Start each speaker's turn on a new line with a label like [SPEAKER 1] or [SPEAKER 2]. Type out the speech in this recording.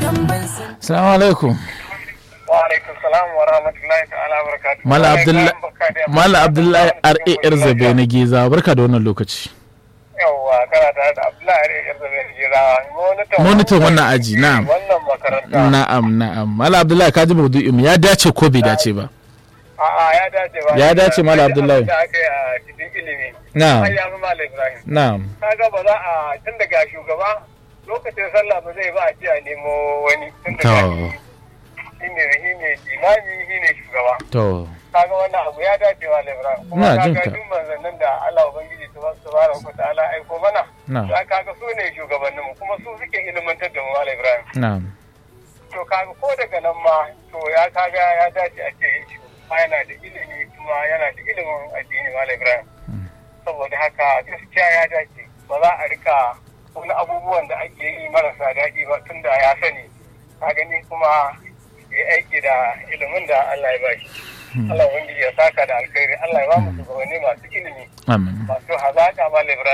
[SPEAKER 1] Assalamu alaikum.
[SPEAKER 2] Wa alaikum salam wa rahmatullahi ta'ala wa barakatuhu.
[SPEAKER 1] Mala Abdullahi Mala Abdullahi RAR Zabe na Geza barka da wannan lokaci.
[SPEAKER 2] Yawwa kana tare da Abdullahi RAR Zabe na Geza. Monitor
[SPEAKER 1] Monitor wannan aji na'am.
[SPEAKER 2] Wannan makaranta.
[SPEAKER 1] Na'am na'am. Mala Abdullahi ka ji maudu'in ya dace ko bai dace ba?
[SPEAKER 2] A'a ya dace ba.
[SPEAKER 1] Ya dace, Mala Abdullahi.
[SPEAKER 2] Da aka yi a cikin ilimi.
[SPEAKER 1] Na'am.
[SPEAKER 2] Har ya fi Mala Ibrahim.
[SPEAKER 1] Na'am.
[SPEAKER 2] Kaga ba za a tun daga shugaba lokacin sallah ba zai ba a ce a nemo wani tun daga
[SPEAKER 1] To.
[SPEAKER 2] shi ne shi ne imami shi ne shugaba.
[SPEAKER 1] To.
[SPEAKER 2] kaga wannan abu ya dace wa Ibrahim kuma
[SPEAKER 1] Ina jin
[SPEAKER 2] kaga
[SPEAKER 1] ka.
[SPEAKER 2] duk manzannin da Allah ubangiji subhanahu wa ta'ala aiko mana
[SPEAKER 1] Na'am.
[SPEAKER 2] za kaga su ne shugabanninmu kuma su suke ilimantar da mu Malam Ibrahim
[SPEAKER 1] Na'am.
[SPEAKER 2] to kaga ko daga nan ma to ya kaga ya dace a ce shugaba yana da ilimi kuma yana da ilimin addini Malam Ibrahim saboda haka gaskiya ya dace ba za a rika wani abubuwan da ake yi marasa daɗi ba tunda ya sani ka gani kuma ya aiki da ilimin da Allah ya bashi Allah ubangiji ya saka da alkhairi Allah ya ba mu shugabanni masu ilimi
[SPEAKER 1] Amin.
[SPEAKER 2] masu hazaƙa Malam Ibrahim